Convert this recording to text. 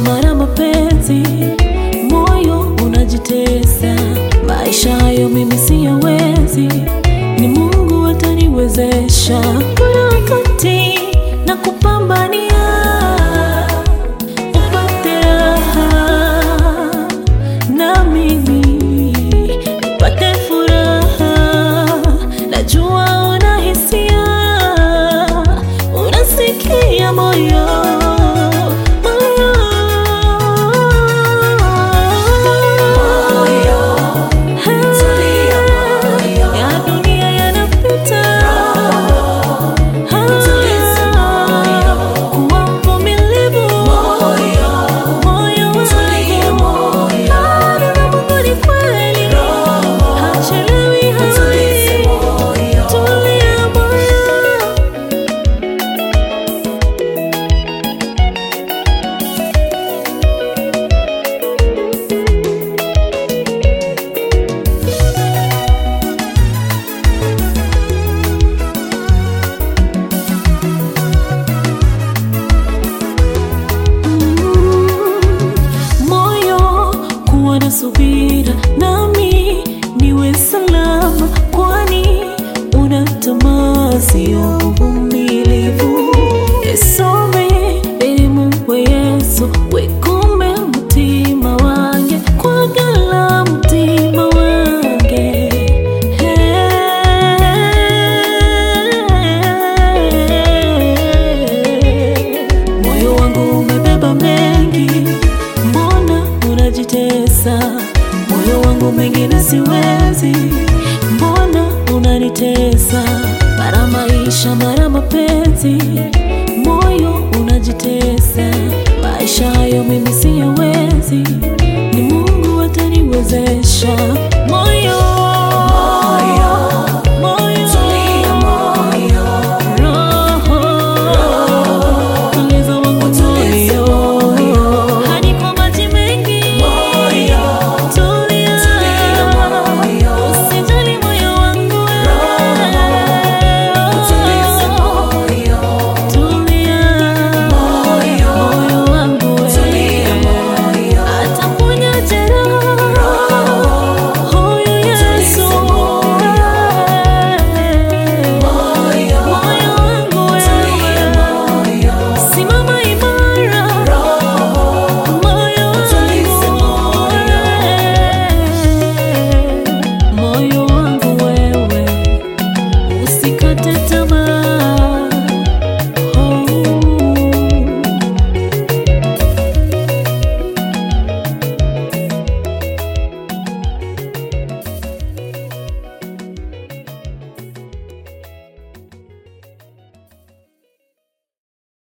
mara mapenzi, moyo unajitesa. Maisha hayo mimi siyawezi, ni Mungu ataniwezesha. Kuna wakati na kupambania upate raha na mimi nipate furaha. Najua una hisia, unasikia moyo moyo ya dunia yanapita, kuwa mvumilivu moyo wangu, na Mungu ni kweli, hachelewi hawezi, tulia moyo moyo kuwa na subira nami niwe salama, kwani una tamaa sio uvumilivu. Esome elimu kwa Yesu wekume mutima wange kwagala mutima wange moyo wangu umebeba mengi mbona unajitesa? Moyo wangu mengine siwezi, mbona unanitesa? Mara maisha, mara mapenzi, moyo unajitesa. Maisha hayo mimi siyawezi, ni Mungu ataniwezesha. Moyo